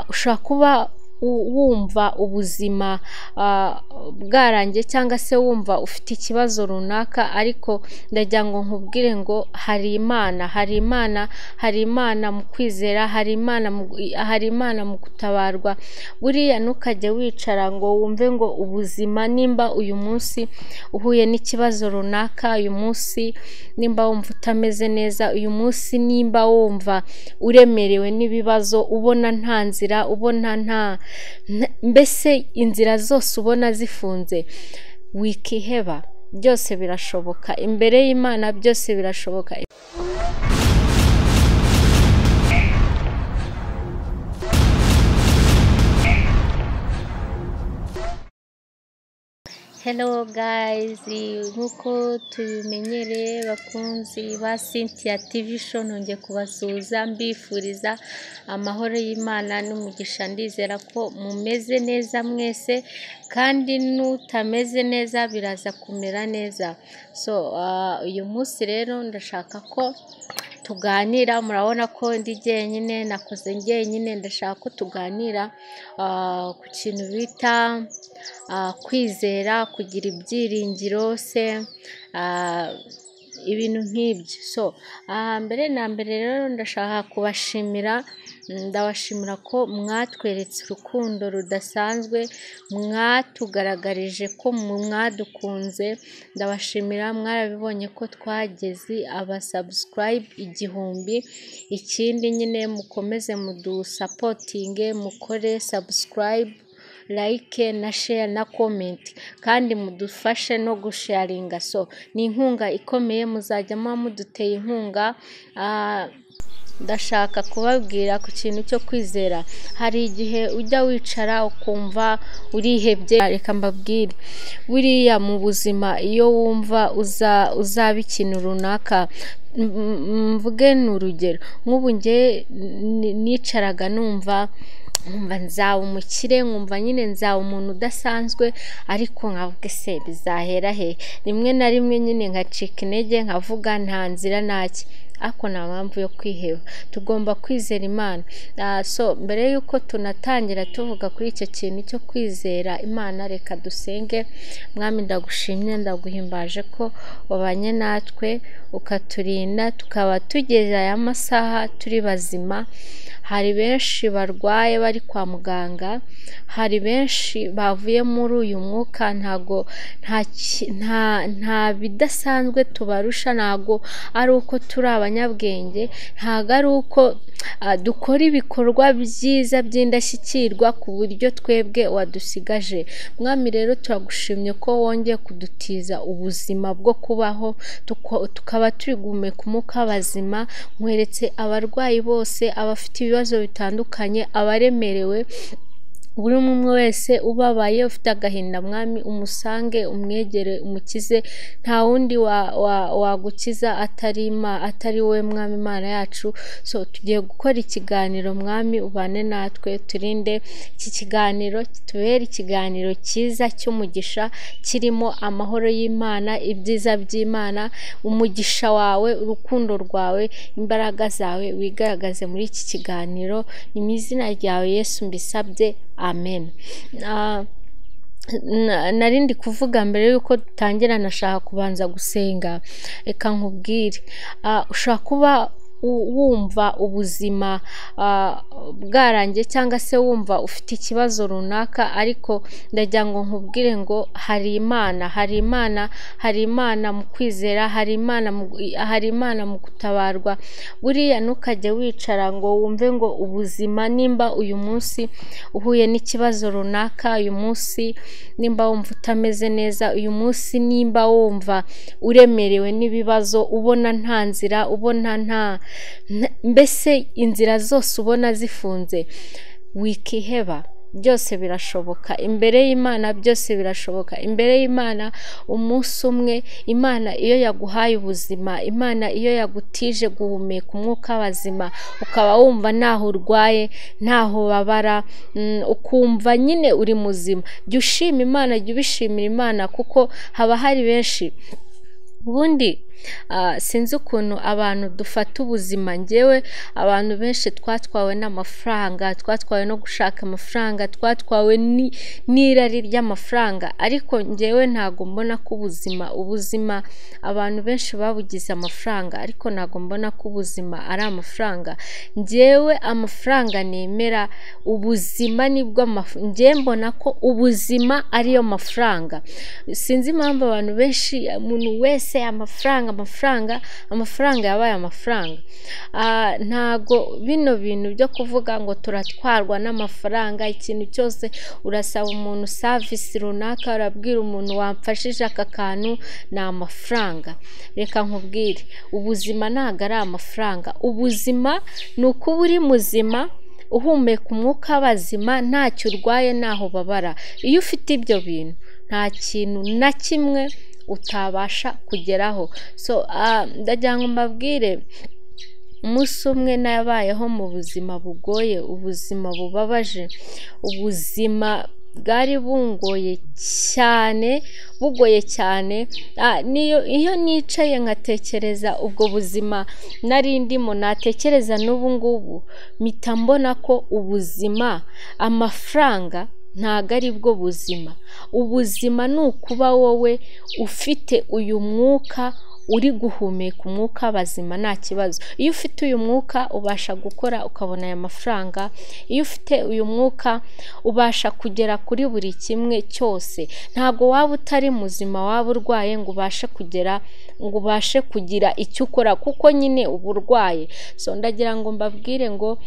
ushobora kuba wumva ubuzima bwarangiye cyangwa se wumva ufite ikibazo runaka ariko ndagira ngo nkubwire ngo hari Imana, hari Imana, hari Imana mu kwizera, hari Imana, hari Imana mu gutabarwa, buriya ntukajye wicara ngo wumve ngo ubuzima nimba uyu munsi uhuye n'ikibazo runaka, uyu munsi nimba wumva utameze neza, uyu munsi nimba wumva uremerewe n'ibibazo, ubona nta nzira, ubona nta mbese inzira zose ubona zifunze wikiheba, byose birashoboka, imbere y'Imana byose birashoboka. Hello guys, nk'uko tubimenyereye bakunzi ba Cynthia TV show nongeye kubasuhuza mbifuriza amahoro y'Imana n'umugisha ndizera ko mumeze neza mwese kandi n'utameze neza biraza kumera neza, so uyu munsi rero ndashaka ko tuganira murabona ko ndi jyenyine nakoze jyenyine ndashaka ko tuganira ku kintu bita kwizera kugira ibyiringiro se ibintu nk'ibyo so mbere na mbere rero ndashaka kubashimira ndabashimira ko mwatweretse urukundo rudasanzwe mwatugaragarije ko mwadukunze ndabashimira mwarabibonye ko twageze abasabusurayibe igihumbi ikindi nyine mukomeze mudusapotinge mukore sabusurayibe like na share na comment kandi mudufashe no gusharinga so ni inkunga ikomeye muzajya muba muduteye inkunga ndashaka kubabwira ku kintu cyo kwizera hari igihe ujya wicara ukumva urihebye reka mbabwire buriya mu buzima iyo wumva uzaba ikintu runaka mvuge ni urugero nk'ubu nge nicaraga numva nkumva nzaba umukire nkumva nyine nzaba umuntu udasanzwe ariko nkavuga ese bizahera he rimwe na rimwe nyine nkacika intege nkavuga nta nzira ntacye ariko nta mpamvu yo kwiheba tugomba kwizera imana so mbere y'uko tunatangira tuvuga kuri icyo kintu cyo kwizera imana reka dusenge mwami ndagushimye ndaguhimbaje ko wabanye natwe ukaturinda tukaba tugeze aya masaha turi bazima hari benshi barwaye bari kwa muganga hari benshi bavuye muri uyu mwuka ntago nta bidasanzwe tubarusha ntago ari uko turi abanyabwenge ntago ari uko dukora ibikorwa byiza by'indashyikirwa ku buryo twebwe wadusigaje mwami rero turagushimye ko wongeye kudutiza ubuzima bwo kubaho tukaba turi guhumeka umwuka w'abazima nkweretse abarwayi bose abafite ibibazo bitandukanye abaremerewe buri umwe wese ubabaye ufite agahinda mwami umusange umwegere umukize nta wundi wagukiza atari wowe mwami imana yacu so tugiye gukora ikiganiro mwami ubane natwe turinde iki kiganiro kitubere ikiganiro cyiza cy'umugisha kirimo amahoro y'imana ibyiza by'imana umugisha wawe urukundo rwawe imbaraga zawe wigaragaze muri iki kiganiro ni mu izina ryawe yesu mbisabye amen narindi kuvuga mbere y'uko dutangira nashaka kubanza gusenga reka nkubwire ushobora kuba wumva ubuzima bwarangiye cyangwa se wumva ufite ikibazo runaka ariko ndagira ngo nkubwire ngo hari Imana, hari Imana, hari Imana mu kwizera, hari Imana, hari Imana mu gutabarwa, buriya ntukajye wicara ngo wumve ngo ubuzima nimba uyu munsi uhuye n'ikibazo runaka, uyu munsi nimba wumva utameze neza, uyu munsi nimba wumva uremerewe n'ibibazo, ubona nta nzira, ubona nta mbese inzira zose ubona zifunze wikiheba byose birashoboka imbere y'imana byose birashoboka imbere y'imana umunsi umwe imana iyo yaguhaye ubuzima imana iyo yagutije guhumeka umwuka w'abazima ukaba wumva ntaho urwaye ntaho ubabara ukumva nyine uri muzima jya ushima imana jya ubishimira imana kuko haba hari benshi ubundi Ah, sinzi ukuntu abantu dufata ubuzima ngewe abantu benshi twatwawe n'amafaranga twatwawe no gushaka amafaranga twatwawe ni- n'irari ry'amafaranga ariko ngewe ntago mbona ko ubuzima ubuzima abantu benshi babugize amafaranga ariko ntago mbona ko ubuzima ari amafaranga ngewe amafaranga nemera ubuzima nibwo amaf- ngewe mbona ko ubuzima ariyo mafaranga sinzi impamvu abantu benshi umuntu wese amafaranga amafaranga amafaranga yabaye amafaranga Ah, ntago bino bintu byo kuvuga ngo turatwarwa n'amafaranga ikintu cyose urasaba umuntu savisi runaka urabwira umuntu wamfashije aka kantu ni amafaranga reka nkubwire ubuzima ntago ari amafaranga ubuzima ni ukuba uri muzima uhumeka umwuka w'abazima ntacyo urwaye ntaho ubabara iyo ufite ibyo bintu nta kintu na kimwe utabasha kugeraho so ah, ndagira ngo mbabwire umunsi umwe nabayeho mu buzima bugoye ubuzima bubabaje ubuzima bwari bungoye cyane bugoye cyane Ah, niyo iyo nicaye nkatekereza ubwo buzima nari ndimo natekereza n'ubu ngubu mpita mbona ko ubuzima amafaranga ntago ari bwo buzima ubuzima ni ukuba wowe ufite uyu mwuka uri guhumeka umwuka bazima nta kibazo iyo ufite uyu mwuka ubasha gukora ukabona aya mafaranga iyo ufite uyu mwuka ubasha kugera kuri buri kimwe cyose ntabwo waba utari muzima waba urwaye ngo ubashe kugera ngo ubashe kugira icyo ukora kuko nyine uba urwaye so ndagira ngo mbabwire ngo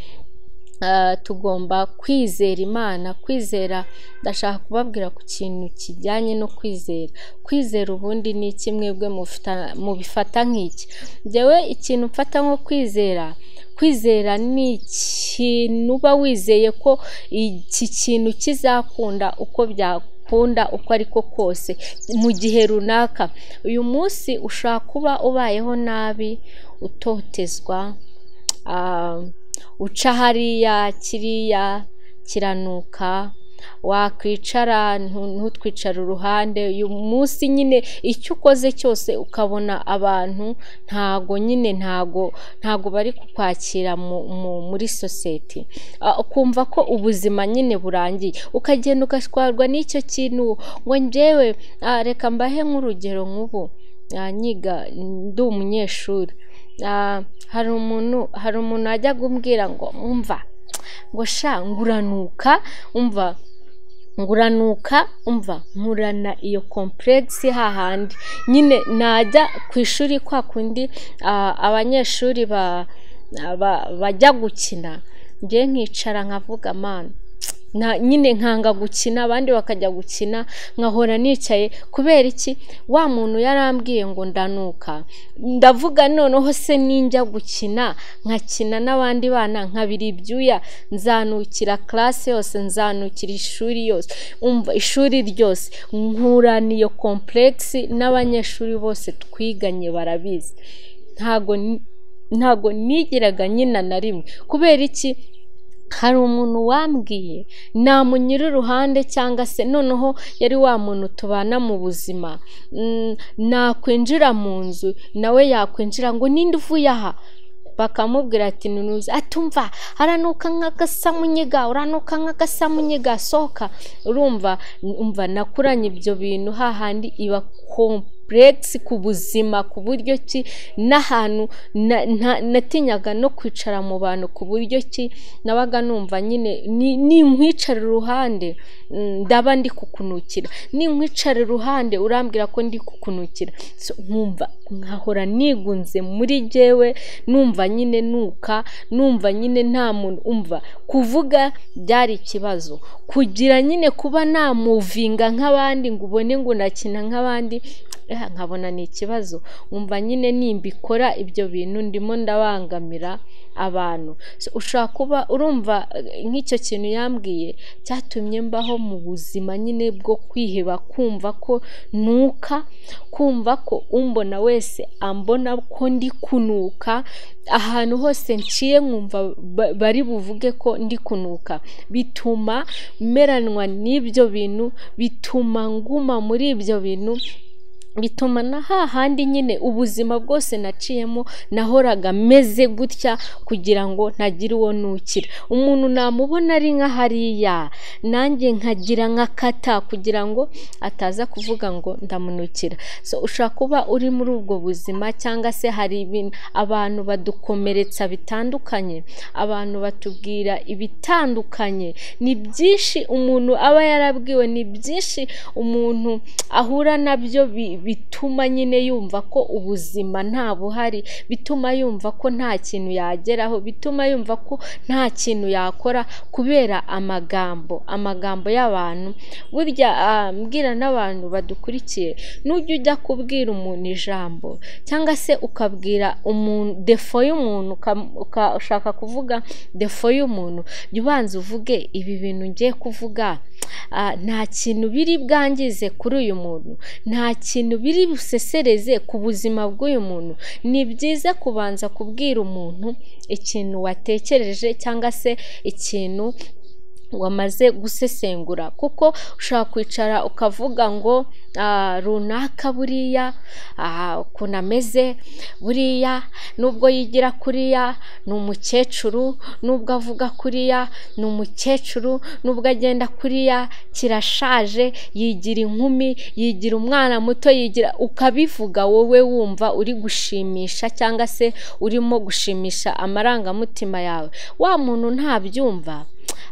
Ah, tugomba kwizera imana kwizera ndashaka kubabwira ku kintu kijyanye no kwizera kwizera ubundi ni iki mwebwe mufita- mubifata nk'iki njyewe ikintu mfata nko kwizera kwizera ni ikintu uba wizeye ko iki kintu kizakunda uko byakunda uko ariko kose mu gihe runaka uyu munsi ushobora kuba ubayeho nabi utotezwa Ah, uca hariya kiriya kiranuka wakwicara ntu- ntutwicare uruhande uyu munsi nyine icyo ukoze cyose ukabona abantu ntago nyine ntago ntago bari kukwakira mu- mu- muri sosiyete Ah, ukumva ko ubuzima nyine burangiye ukagenda ugatwarwa n'icyo kintu ngo njyewe ah, reka mbahe nk'urugero nk'ubu Ah, nyiga ndi umunyeshuri Ah, hari umuntu hari umuntu ajya kumbwira ngo umva ngo sha nguranuka umva nguranuka umva nkurana iyo kompuregisi hahandi nyine najya ku ishuri kwa kundi ah, abanyeshuri ba- ba- bajya gukina njye nkicara nkavuga mani na nyine nkanga gukina abandi bakajya gukina nkahora nicaye kubera iki wa muntu yarambwiye ngo ndanuka ndavuga noneho se ninjya gukina nkakina n'abandi bana nkabira ibyuya nzanukira classe yose nzanukira ishuri yose umva ishuri ryose nkurana iyo kompuregisi n'abanyeshuri bose twiganye barabizi ntago ni- ntago nigiraga nyina na rimwe kubera iki hari umuntu wambwiye namunyura uruhande cyangwa se noneho yari wa muntu tubana mu buzima Mm, nakwinjira mu nzu nawe yakwinjira ngo ninde uvuye aha bakamubwira ati ntunuze atumva haranuka nk'agasamunyiga uranuka nk'agasamunyiga sohoka urumva umva nakuranye ibyo bintu hahandi iba kompuregisi ku buzima ku buryo ki n'ahantu na- nta- natinyaga no kwicara mu bantu ku buryo ki nabaga numva nyine ni- ninkwicara iruhande mm, ndaba ndi kukunukira ninkwicara iruhande urambwira ko ndi kukunukira So, nkumva nkahora nigunze muri jyewe numva nyine nuka numva nyine nta muntu umva kuvuga byari ikibazo kugira nyine kuba namuvinga nk'abandi ngo ubone ngo nakina nk'abandi eh, nkabona ni ikibazo nkumva nyine nimbikora ibyo bintu ndimo ndabangamira abantu So, ushobora kuba urumva eh, nk'icyo kintu yambwiye cyatumye mbaho mu buzima nyine bwo kwiheba kumva ko nuka kumva ko umbona wese ambona ko ndi kunuka ahantu hose nciye nkumva ba- bari buvuge ko ndi kunuka bituma meranwa n'ibyo bintu bituma nguma muri ibyo bintu bituma na hahandi nyine ubuzima bwose naciyemo nahoraga meze gutya kugira ngo ntagire uwo nukira umuntu namubona ari nka hariya nanjye nkagira nka kata kugira ngo ataza kuvuga ngo ndamunukira so ushobora kuba uri muri ubwo buzima cyangwa se hari ibintu abantu badukomeretsa bitandukanye abantu batubwira ibitandukanye ni byinshi umuntu aba yarabwiwe ni byinshi umuntu ahura nabyo bi- bituma nyine yumva ko ubuzima nta buhari bituma yumva ko nta kintu yageraho bituma yumva ko nta kintu yakora kubera amagambo amagambo y'abantu burya ah, mbwira n'abantu badukurikiye nujya ujya kubwira umuntu ijambo cyangwa se ukabwira umuntu defo y'umuntu uka- ukashaka kuvuga defo y'umuntu jya ubanza uvuge ibi bintu ngiye kuvuga ah, nta kintu biri bwangize kuri uyu muntu nta kintu biri busesereze ku buzima bw'uyu muntu ni byiza kubanza kubwira umuntu ikintu watekereje cyangwa se ikintu wamaze gusesengura kuko ushobora kwicara ukavuga ngo "Ah, runaka buriya ah, ukuntu ameze buriya nubwo yigira kuriya ni umukecuru nubwo avuga kuriya ni umukecuru nubwo agenda kuriya kirashaje yigira inkumi yigira umwana muto yigira ukabivuga wowe wumva uri gushimisha cyangwa se urimo gushimisha amarangamutima yawe wa muntu ntabyumva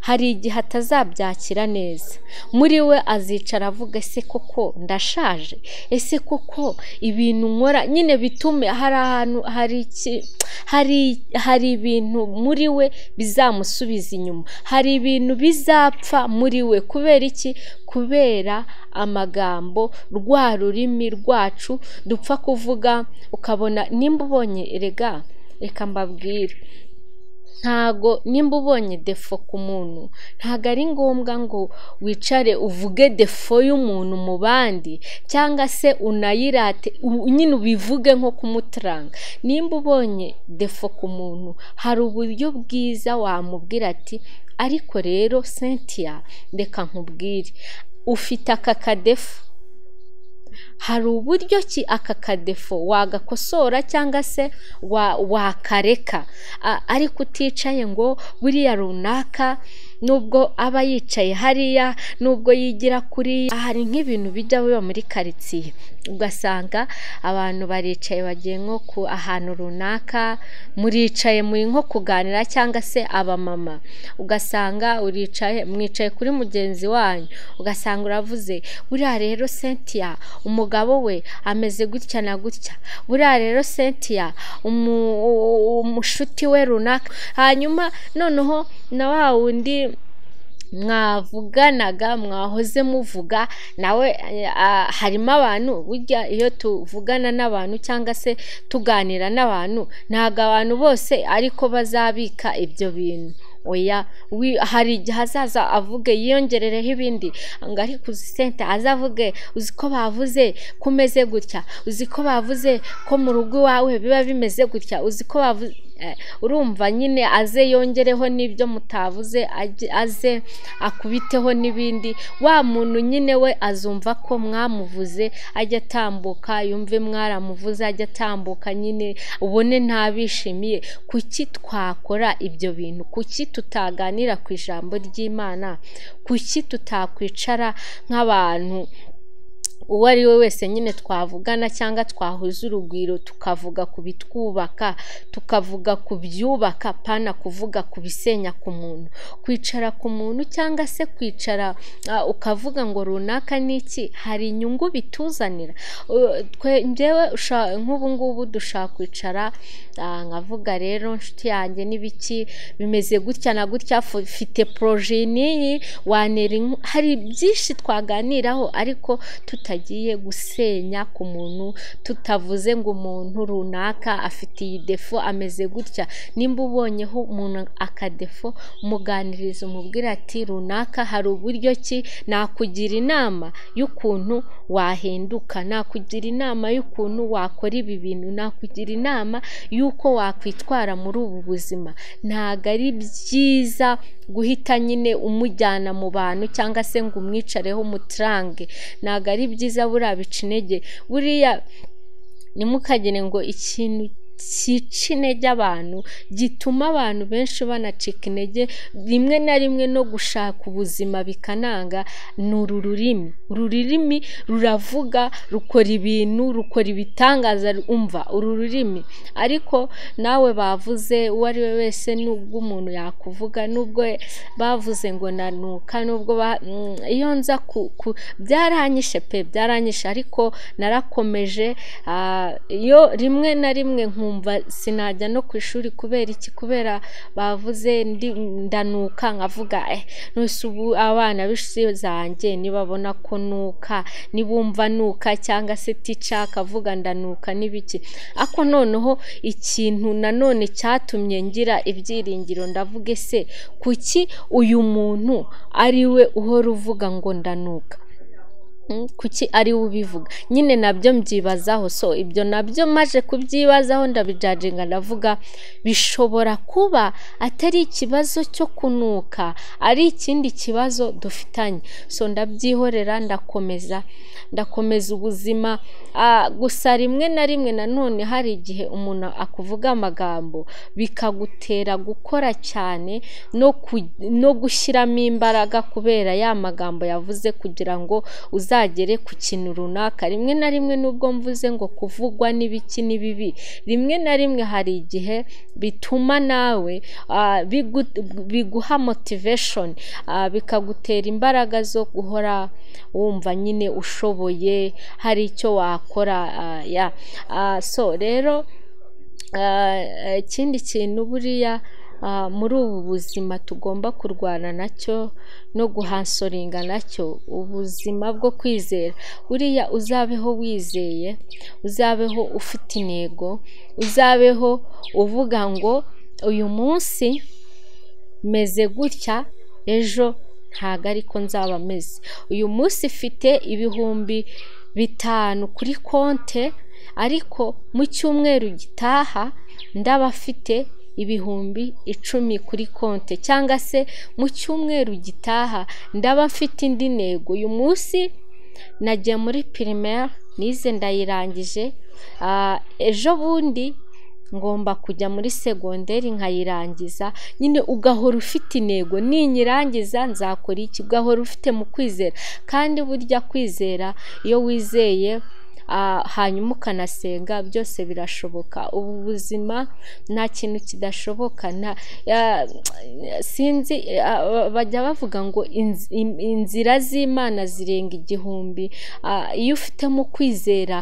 hari igihe atazabyakira neza muri we azicara avuga ese koko ndashaje ese koko ibintu nkora nyine bitume hari ahantu hari iki- hari hari ibintu muri we bizamusubiza inyuma hari ibintu bizapfa muri we kubera iki kubera amagambo rwa rurimi rwacu dupfa kuvuga ukabona nimba ubonye erega reka mbabwire ntago nimba ubonye defo ku muntu ntago ari ngombwa ngo wicare uvuge defo y'umuntu mu bandi cyangwa se unayirate u- nyine ubivuge nko kumutaranga nimba ubonye defo ku muntu hari uburyo bwiza wamubwira ati ariko rero cynthia reka nkubwire ufite aka kadefu hari uburyo ki aka kadefo wagakosora cyangwa se wa- wakareka A- ariko uticaye ngo buriya runaka nubwo aba yicaye hariya nubwo yigira kuri hari nk'ibintu bijya biba muri karitsiye ugasanga abantu baricaye bagiye nko ku ahantu runaka muricaye muri nko kuganira cyangwa se abamama ugasanga uricaye mwicaye kuri mugenzi wanyu ugasanga uravuze buriya rero cynthia umugabo we ameze gutya na gutya buriya rero cynthia umu- umushuti we runaka hanyuma noneho na wa wundi mwavuganaga mwahoze muvuga nawe eh, ah, harimo abantu burya iyo tuvugana n'abantu cyangwa se tuganira n'abantu ntabwo abantu bose ariko bazabika ibyo bintu oya wi- hari igihe azaza avuge yiyongerereho ibindi ngo ariko uzi sente azavuge uzi ko bavuze kumeze gutya uzi ko bavuze ko mu rugo iwawe biba bimeze gutya uzi ko bavuze Eh, urumva nyine aze yongereho n'ibyo mutavuze ajye- aze akubiteho n'ibindi wa muntu nyine we azumva ko mwamuvuze ajya atambuka yumve mwaramuvuze ajya atambuka nyine ubone ntabishimiye kuki twakora ibyo bintu kuki tutaganira ku ijambo ry'imana kuki tutakwicara nk'abantu uwo ari we wese nyine twavugana cyangwa twahuza urugwiro tukavuga ku bitwubaka tukavuga ku byubaka pana kuvuga ku bisenya ku muntu kwicara ku muntu cyangwa se kwicara ah, ukavuga ngo runaka ni iki hari inyungu bituzanira Uh, twe- njyewe usha- nk'ubu ngubu dushaka kwicara ah, nkavuga rero nshuti yanjye n'ibiki bimeze gutya na gutya fu- mfite poroje n'iyi wanera inku- hari byinshi twaganiraho ariko tutagiye gusenya ku muntu tutavuze ngo umuntu runaka afite iyi defo ameze gutya nimba ubonyeho umuntu akadefo muganiriza umubwira ati runaka hari uburyo ki nakugira inama y'ukuntu wahinduka nakugira inama y'ukuntu wakora ibi bintu nakugira inama y'uko wakwitwara muri ubu buzima ntabwo ari byiza guhita nyine umujyana mu bantu cyangwa se ngo umwicareho umucurange ntabwo ari byiza buriya bica intege buriya ntimukagire ngo ikintu cyica intege abantu gituma abantu benshi banacika intege rimwe na rimwe no gushaka ubuzima bikananga ni uru rurimi uru rurimi ruravuga rukora ibintu rukora ibitangaza umva uru rurimi ariko nawe bavuze uwo ari we wese nubwo umuntu yakuvuga nubwo bavuze ngo nanuka nubwo iyo nza ku byaranyishe pe byaranyishe ariko narakomeje iyo rimwe na rimwe nku nkumva sinajya no ku ishuri kubera iki kubera bavuze ndanuka nkavuga ntusi ubu abana b'inshuti zanjye nibabona ko nuka nibumva nuka cyangwa se tica akavuga ndanuka n'ibiki ariko noneho ikintu nanone cyatumye ngira ibyiringiro ndavuga ese kuki uyu muntu ari we uhora uvuga ngo ndanuka kuki ari we ubivuga nyine nabyo mbyibazaho so ibyo nabyo maje kubyibazaho ndabijaginga ndavuga bishobora kuba atari ikibazo cyo kunuka ari ikindi kibazo dufitanye so ndabyihorera ndakomeza ndakomeza ubuzima gusa rimwe na rimwe nanone hari igihe umuntu akuvuga amagambo bikagutera gukora cyane no gushyiramo imbaraga kubera ya magambo yavuze kugira ngo uza uzagere ku kintu runaka rimwe na rimwe nubwo mvuze ngo kuvugwa n'ibiki ni bibi rimwe na rimwe hari igihe bituma nawe biguha motivation bikagutera imbaraga zo guhora wumva nyine ushoboye hari icyo wakora ya so rero ikindi kintu buriya muri ubu buzima tugomba kurwana nacyo no guhansoringa nacyo ubuzima bwo kwizera buriya uzabeho wizeye uzabeho ufite intego uzabeho uvuga ngo uyu munsi meze gutya ejo ntago ariko nzaba meze uyu munsi mfite ibihumbi bitanu kuri konte ariko mu cyumweru gitaha ndaba afite ibihumbi icumi kuri konti cyangwa se mu cyumweru gitaha ndaba mfite indi ntego uyu munsi nagiye muri pirimeri nize ndayirangije ejo bundi ngomba kujya muri segonderi nkayirangiza nyine ugahora ufite intego ninyirangiza nzakora iki ugahora ufite mu kwizera kandi burya kwizera iyo wizeye hanyuma ukanasenga byose birashoboka ubu buzima nta kintu kidashoboka sinzi bajya bavuga ngo inzira z'imana zirenga igihumbi iyo ufitemo kwizera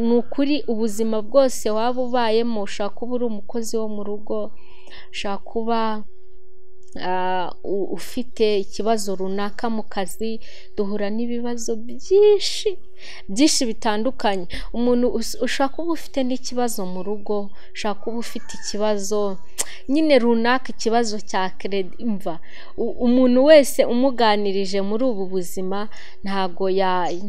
ni ukuri ubuzima bwose waba ubayemo ushobora kuba uri umukozi wo mu rugo ushobora kuba ufite ikibazo runaka mu kazi duhura n'ibibazo byinshi byinshi bitandukanye umuntu ushaka kuba ufite n'ikibazo mu rugo ushaka kuba ufite ikibazo nyine runaka ikibazo cya keredi imva umuntu wese umuganirije muri ubu buzima ntago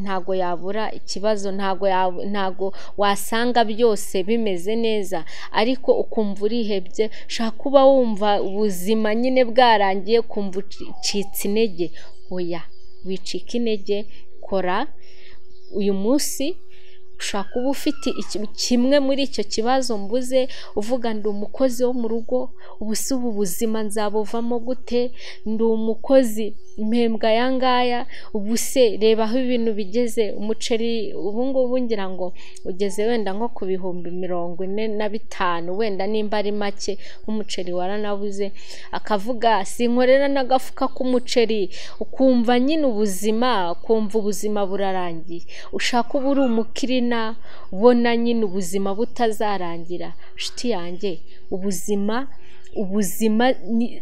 ntago yabura ikibazo ntago wasanga byose bimeze neza ariko ukumva urihebye ushaka kuba wumva ubuzima nyine bwarangiye ukumva ucitse intege oya wicika intege kora uyu munsi ushobora kuba ufite kimwe muri icyo kibazo mbuze uvuga ndi umukozi wo mu rugo ubu si ubu buzima nzabuvamo gute ndi umukozi mpembwa aya ngaya ubu se reba aho ibintu bigeze umuceri ubu ngubu ngira ngo ugeze wenda nko ku bihumbi mirongo ine na bitanu wenda nimba ari make nk'umuceri waranabuze akavuga sinkorera n'agafuka k'umuceri ukumva nyine ubuzima ukumva ubuzima burarangiye ushaka uba uri umukirina ubona nyine ubuzima butazarangira inshuti yanjye ubuzima ubuzima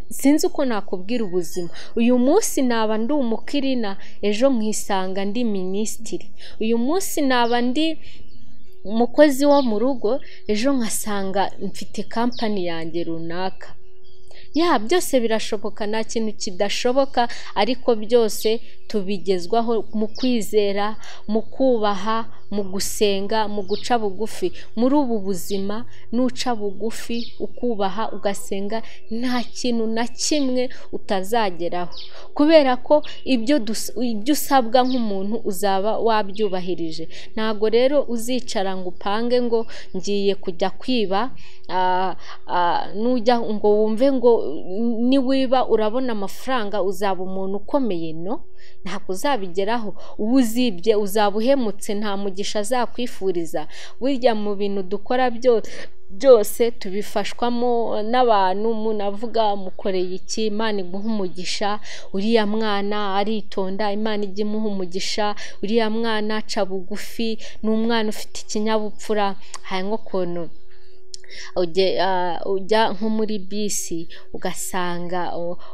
sinzi uko nakubwira ubuzima uyu munsi naba ndi umukirina ejo nkisanga ndi minisitiri uyu munsi naba ndi umukozi wo mu rugo ejo nkasanga mfite kampani yanjye runaka ya byose birashoboka nta kintu kidashoboka ariko byose tubigezwaho mu kwizera mu kubaha mu gusenga mu guca bugufi muri ubu buzima nuca bugufi ukubaha ugasenga nta kintu na kimwe utazageraho kubera ko ibyo usabwa nk'umuntu uzaba wabyubahirije ntabwo rero uzicara ngo upange ngo ngiye kujya kwiba nujya ngo wumve ngo niwiba urabona amafaranga uzaba umuntu ukomeye no ntabwo uzabigeraho uba uzibye uzaba uhemutse nta mugisha azakwifuriza burya mu bintu dukora byose tubifashwamo n'abantu munavuga mukoreye iki imana iguha umugisha uriya mwana aritonda imana ijya imuha umugisha uriya mwana aca bugufi ni umwana ufite ikinyabupfura hanyuma ukuntu ujya nko muri bisi ugasanga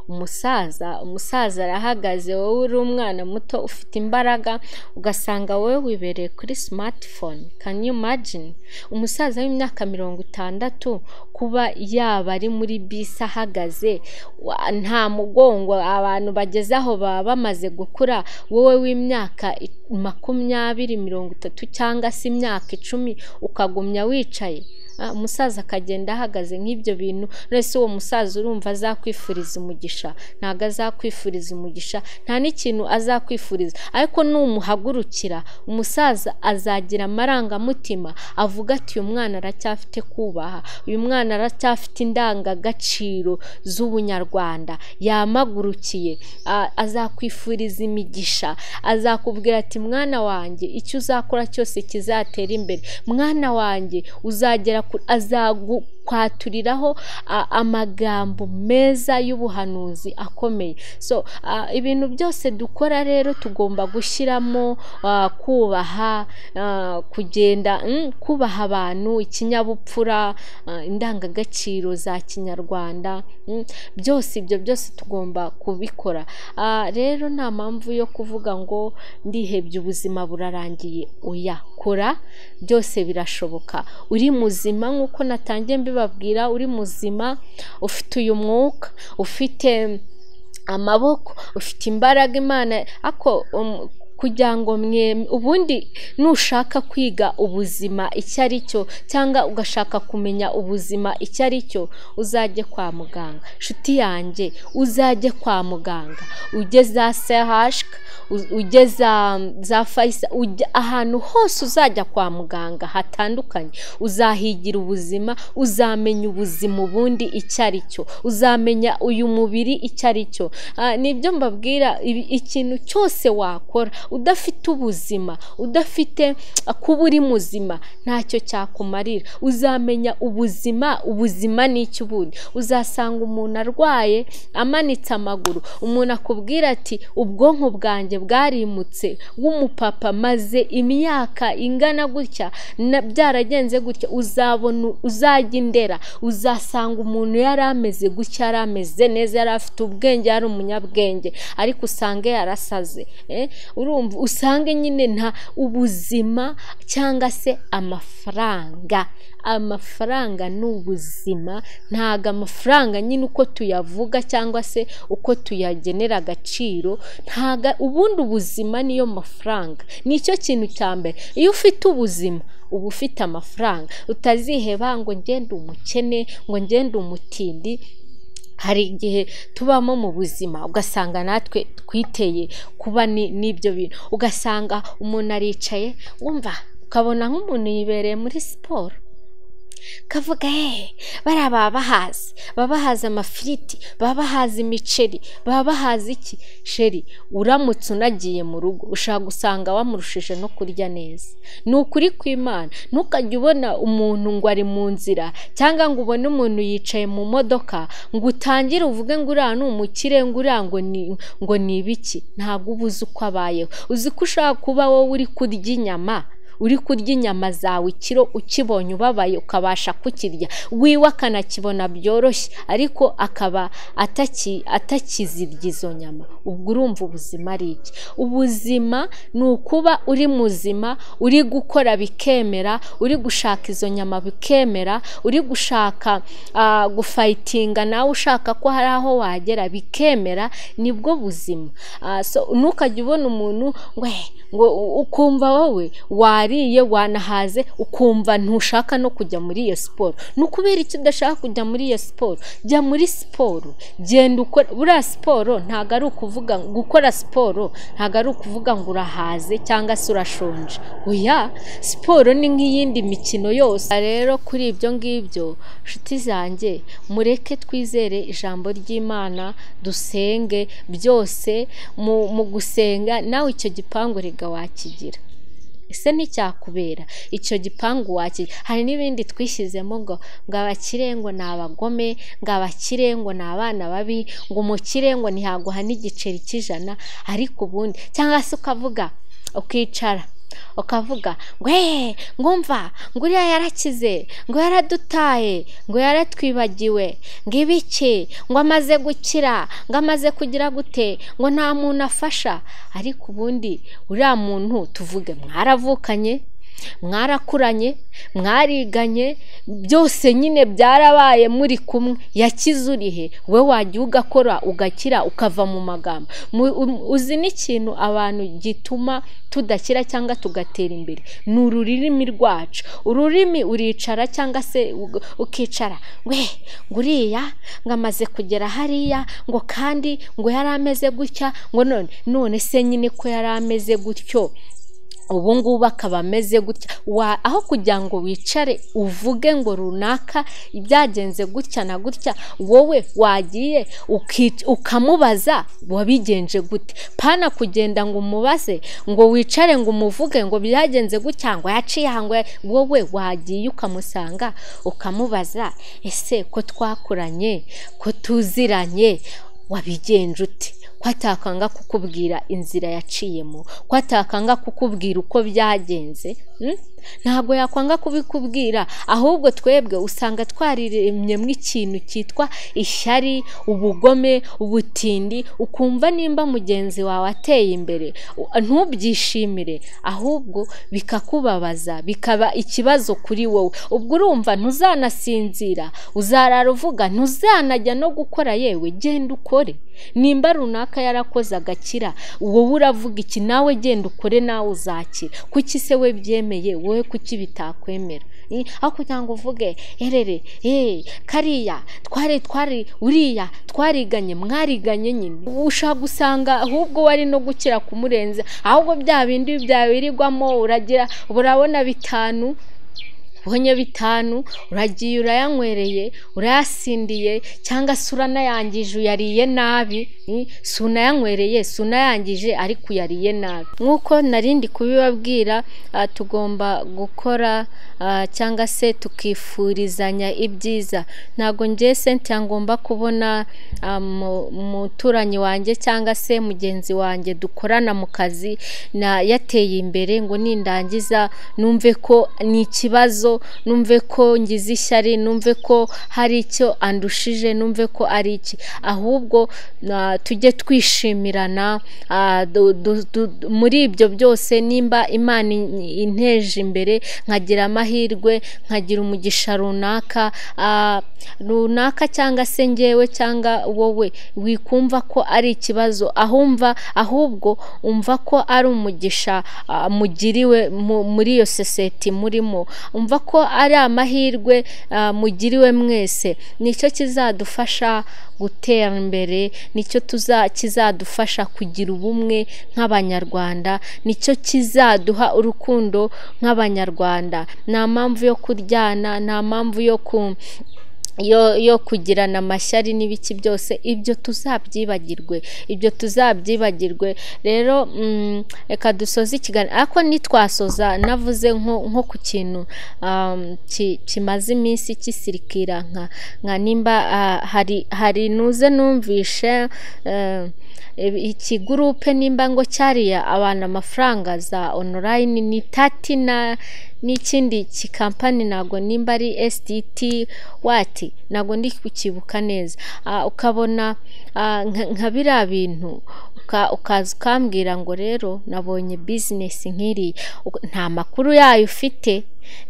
umusaza umusaza arahagaze wowe uri umwana muto ufite imbaraga ugasanga wowe wibereye kuri simatifone can you imagine umusaza w'imyaka mirongo itandatu kuba yaba ari muri bisi ahagaze nta mugongo abantu bageze aho baba bamaze gukura wowe w'imyaka makumyabiri mirongo itatu cyangwa se imyaka icumi ukagumya wicaye umusaza akagenda ahagaze nk'ibyo bintu uretse uwo musaza urumva azakwifuriza umugisha ntabwo azakwifuriza umugisha nta n'ikintu azakwifuriza ariko numuhagurukira umusaza azagira amarangamutima avuga ati uyu mwana aracyafite kubaha uyu mwana aracyafite indangagaciro z'ubunyarwanda yamagurukiye azakwifuriza imigisha azakubwira ati mwana wanjye icyo uzakora cyose kizatera imbere mwana wanjye uzagera azakwaturiraho amagambo meza y'ubuhanuzi akomeye so ibintu byose dukora rero tugomba gushyiramo kubaha kugenda kubaha abantu ikinyabupfura indangagaciro za kinyarwanda byose ibyo byose tugomba kubikora rero nta mpamvu yo kuvuga ngo ndihebye ubuzima burarangiye oya kora byose birashoboka uri muzima nk'uko natangiye mbibabwira uri muzima ufite uyu mwuka ufite amaboko ufite imbaraga imana ako kugira ngo mwe ubundi nushaka kwiga ubuzima icyo ari cyo cyangwa ugashaka kumenya ubuzima icyo ari cyo uzajye kwa muganga inshuti yanjye uzajye kwa muganga ujye za sehashika ujye za fayisa ahantu hose uzajya kwa muganga hatandukanye uzahigira ubuzima uzamenya ubuzima ubundi icyo ari cyo uzamenya uyu mubiri icyo ari cyo nibyo mbabwira ikintu cyose wakora udafite ubuzima udafite kuba uri muzima ntacyo cyakumarira uzamenya ubuzima ubuzima ni iki ubundi uzasanga umuntu arwaye amanitse amaguru umuntu akubwira ati ubwonko bwanjye bwarimutse w'umupapa maze imyaka ingana gutya byaragenze gutya uzabona uzajya indera uzasanga umuntu yari ameze gutya yari ameze neza yari afite ubwenge yari umunyabwenge ariko usange yarasaze urumva usange nyine nta ubuzima cyangwa se amafaranga amafaranga ni ubuzima ntabwo amafaranga nyine uko tuyavuga cyangwa se uko tuyagenera agaciro ntabwo ubundi ubuzima niyo mafaranga nicyo kintu cya mbere iyo ufite ubuzima uba ufite amafaranga utaziheba ngo ngende umukene ngo ngende umutindi hari igihe tubamo mu buzima ugasanga natwe twiteye kuba n'ibyo bintu ugasanga umuntu aricaye wumva ukabona nk'umuntu yibereye muri siporo kavuga hehe bariya baba bahazi baba bahazi amafiriti baba bahazi imiceri baba bahazi iki sheri uramutse unagiye mu rugo ushaka gusanga wamurushije no kurya neza ni ukuri kw'imana ntukajye ubona umuntu ngo ari mu nzira cyangwa ngo ubone umuntu yicaye mu modoka ngo utangire uvuge ngo uriya ni umukire ngo uriya ngo ni ibiki ntabwo uba uzi uko abayeho uzi ko ushaka kuba wowe uri kurya inyama uri kurya inyama zawe ikiro ukibonye ubabaye ukabasha kukirya wiwe akanakibona byoroshye ariko akaba atakizirya izo nyama ubwo urumva ubuzima ari iki ubuzima ni ukuba uri muzima uri gukora bikemera uri gushaka izo nyama bikemera uri gushaka gufayitinga nawe ushaka ko hari aho wagera bikemera nibwo buzima ntukajya ubona umuntu we ngo ukumva wowe wari wariye wanahaze ukumva ntushaka no kujya muri iyo siporo ni ukubera icyo udashaka kujya muri iyo siporo jya muri siporo genda ukora buriya siporo ntabwo ari ukuvuga gukora siporo ntabwo ari ukuvuga ngo urahaze cyangwa se urashonje oya siporo ni nk'iyindi mikino yose rero kuri ibyo ngibyo nshuti zanjye mureke twizere ijambo ry'imana dusenge byose mu mu gusenga nawe icyo gipangu rega wakigira ese nticyakubera icyo gipangu wakira hari n'ibindi twishyizemo ngo ngo abakire ngo ni abagome ngo abakire ngo ni abana babi ngo umukire ngo ntihaguha n'igiceri cy'ijana ariko ubundi cyangwa se ukavuga ukicara ukavuga ngo eee ngumva ngo uriya yarakize ngo yaradutaye ngo yaratwibagiwe ngo ibiki ngo amaze gukira ngo amaze kugira gute ngo nta muntu afasha ariko ubundi uriya muntu tuvuge mwaravukanye mwarakuranye mwariganye byose nyine byarabaye muri kumwe yakize urihe we wajya ugakora ugakira ukava mu magambo uzi n'ikintu abantu gituma tudakira cyangwa tugatera imbere ni ururimi rwacu ururimi uricara cyangwa se ukicara we nguriya ngo amaze kugera hariya ngo kandi ngo yari ameze gutya ngo none none se nyine ko yari ameze gutyo ubu ngubu akaba ameze gutya aho kugira ngo wicare uvuge ngo runaka byagenze gutya na gutya wowe wagiye ukamubaza wabigenje gute pana kugenda ngo umubaze ngo wicare ngo umuvuge ngo byagenze gutya ngo yaciye ngo wowe wagiye ukamusanga ukamubaza ese ko twakuranye ko tuziranye wabigenje ute ko atakanga kukubwira inzira yaciyemo ko atakanga kukubwira uko byagenze ntabwo yakwanga kubikubwira ahubwo twebwe usanga twariremyemo ikintu cyitwa ishyari ubugome ubutindi ukumva nimba mugenzi wawe ateye imbere ntubyishimire ahubwo bikakubabaza bikaba ikibazo kuri wowe ubwo urumva ntuzanasinzira uzarara uvuga ntuzanajya no gukora yewe genda ukore nimba runaka yarakoze agakira wowe uravuga iki nawe genda ukore nawe uzakira kuki se we byemeye wowe kuki bitakwemera aho kugira ngo uvuge herere eee kariya twari twari uriya twariganye mwariganye nyine ushaka gusanga ahubwo wari no gukira kumurenza ahubwo bya bindi byabirirwamo uragira urabona bitanu ubonye bitanu uragiye urayanywereye urayasindiye cyangwa se uranayangije uyariye nabi si unayanywereye si unayangije ariko uyariye nabi nk'uko narindi kubibabwira tugomba gukora cyangwa se tukifurizanya ibyiza ntabwo ngewe senti ngomba kubona umuturanyi wanjye cyangwa se mugenzi wanjye dukorana mu kazi yateye imbere ngo nindangiza numve ko ni ikibazo numve ko ngize ishyari numve ko hari icyo andushije numve ko ari iki ahubwo tujye twishimirana muri ibyo byose nimba imana inteje imbere nkagira amahirwe nkagira umugisha runaka runaka cyangwa se ngewe cyangwa wowe wikumva ko ari ikibazo ahumva ahubwo umva ko ari umugisha mugiriwe muri iyo sosiyete murimo umva ko ari amahirwe mugiriwe mwese nicyo kizadufasha gutera imbere nicyo kizadufasha kugira ubumwe nk'abanyarwanda nicyo kizaduha urukundo nk'abanyarwanda nta mpamvu yo kuryana nta mpamvu yo ku yo kugirana amashyari n'ibiki byose ibyo tuzabyibagirwe ibyo tuzabyibagirwe rero reka dusoze ikiganiro ariko ntitwasoza navuze nko ku kintu kimaze iminsi kisirikira nka nimba hari nuze numvishe iki gurupe nimba ngo cyariye abantu amafaranga za onorayini ni tati na n'ikindi kikampani ntabwo nimba ari esititi wati ntabwo ndi kukibuka neza ukabona nka biriya bintu ukaza ukambwira ngo rero nabonye bizinesi nk'iriya nta makuru yayo ufite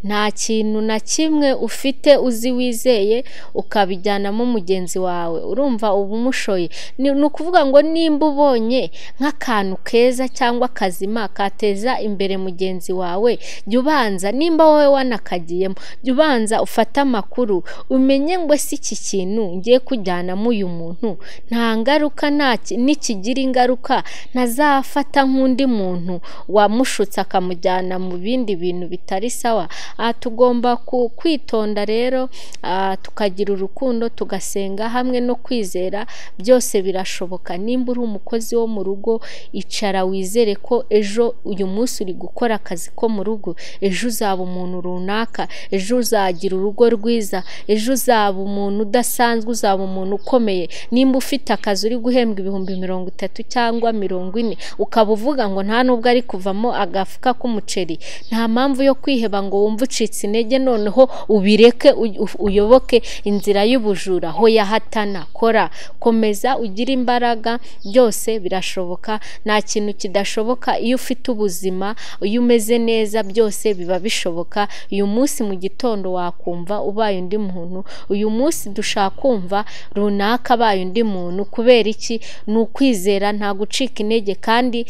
nta kintu na kimwe ufite uzi wizeye ukabijyanamo mugenzi wawe urumva uba umushoye ni ni ukuvuga ngo nimba ubonye nk'akantu keza cyangwa akazima kateza imbere mugenzi wawe jya ubanza nimba wowe wanakagiyemo jya ubanza ufate amakuru umenye ngo si iki kintu ngiye kujyanamo uyu muntu nta ngaruka nta ki- nikigira ingaruka ntazafata nk'undi muntu wamushutse akamujyana mu bindi bintu bitari sawa aha tugomba ku- kwitonda rero ah, tukagira urukundo tugasenga hamwe no kwizera byose birashoboka nimba uri umukozi wo mu rugo icara wizere ko ejo uyu munsi uri gukora akazi ko mu rugo ejo uzaba umuntu runaka ejo uzagira urugo rwiza ejo uzaba umuntu udasanzwe uzaba umuntu ukomeye nimba ufite akazi uri guhembwa ibihumbi mirongo itatu cyangwa mirongo ine ukaba uvuga ngo nta nubwo ari kuvamo agafuka k'umuceri nta mpamvu yo kwiheba ngo wumve ucitse intege noneho ubireke uy- uf- uyoboke inzira y'ubujura hoya hatana kora komeza ugire imbaraga byose birashoboka nta kintu kidashoboka iyo ufite ubuzima iyo umeze neza byose biba bishoboka uyu munsi mu gitondo wakumva ubaye undi muntu uyu munsi dushaka kumva runaka abaye undi muntu kubera iki ni ukwizera nta gucika intege kandi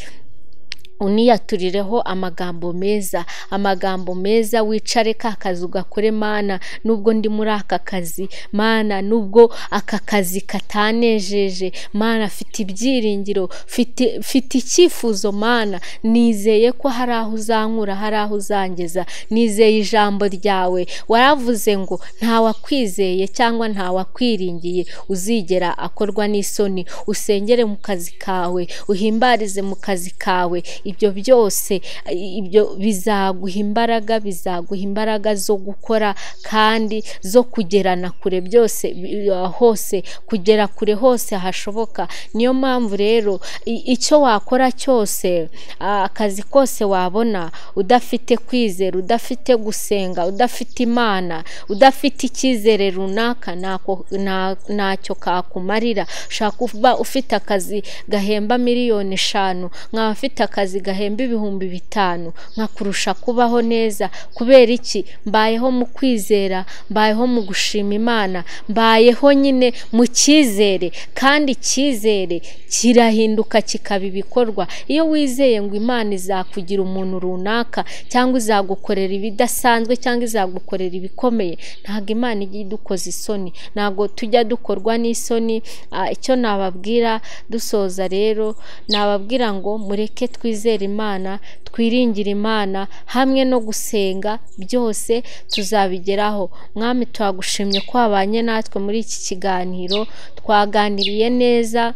uniyaturireho amagambo meza amagambo meza wicare ka kazi ugakore mana nubwo ndi muri aka kazi mana nubwo aka kazi katanejeje mana mfite ibyiringiro mfite mfite icyifuzo mana nizeye ko hari aho uzankura hari aho uzangeza nizeye ijambo ryawe waravuze ngo ntawakwizeye cyangwa ntawakwiringiye uzigera akorwa n'isoni usengere mu kazi kawe uhimbarize mu kazi kawe ibyo byose i- ibyo bizaguha imbaraga bizaguha imbaraga zo gukora kandi zo kugerana kure byose bi- hose kugera kure hose hashoboka niyo mpamvu rero i- icyo wakora cyose ah, akazi kose wabona udafite kwizera udafite gusenga udafite imana udafite icyizere runaka ntako- nta- ntacyo kakumarira ushobora kuba ufite akazi gahemba miliyoni eshanu nkaba afite akazi gahemba ibihumbi bitanu nkakurusha kubaho neza kubera iki mbayeho mu kwizera mbayeho mu gushima imana mbayeho nyine mu cyizere kandi icyizere kirahinduka kikaba ibikorwa iyo wizeye ngo imana izakugira umuntu runaka cyangwa izagukorera ibidasanzwe cyangwa izagukorera ibikomeye ntabwo imana ijya idukoza isoni ntabwo tujya dukorwa n'isoni Ah, icyo nababwira dusoza rero nababwira ngo mureke twizere imana twiringire imana hamwe no gusenga byose tuzabigeraho mwami twagushimye ko wabanye natwe muri iki kiganiro twaganiriye neza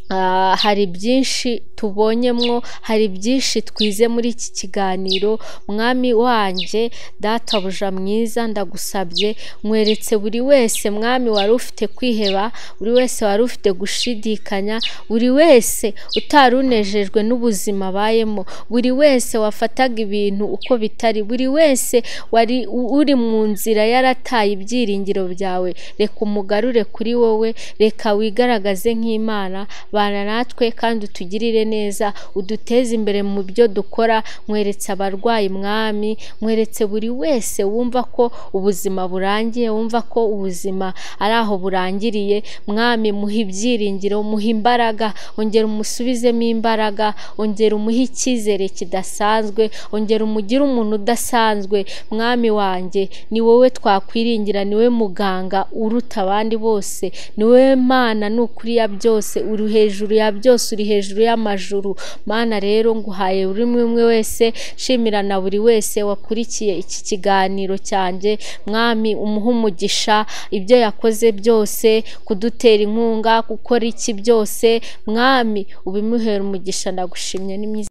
Ah, hari byinshi tubonyemwo hari byinshi twize muri iki kiganiro mwami wanjye databuja mwiza ndagusabye mweretse buri wese mwami wari ufite kwiheba buri wese wari ufite gushidikanya buri wese utari unejejwe n'ubuzima abayemo buri wese wafataga ibintu uko bitari buri wese wari u- uri mu nzira yarataye ibyiringiro byawe reka umugarure kuri wowe reka wigaragaze nk'imana bana natwe kandi utugirire neza uduteze imbere mu byo dukora mweretse abarwayi mwami mweretse buri wese wumva ko ubuzima burangiye wumva ko ubuzima ari aho burangiriye mwami muhe ibyiringiro muhe imbaraga ongera umusubizemo imbaraga ongera umuhe icyizere kidasanzwe ongera umugire umuntu udasanzwe mwami wanjye ni wowe twakwiringira ni wowe muganga uruta abandi bose ni wowe mana ni ukuri ya byose uri hejuru ya byose uri hejuru y'amajuru mana rero nguhaye buri umwe umwe wese shimira na buri wese wakurikiye iki kiganiro cyanjye mwami umuhe umugisha ibyo yakoze byose kudutera inkunga gukora iki byose mwami ubimuhere umugisha ndagushimye n'imyiza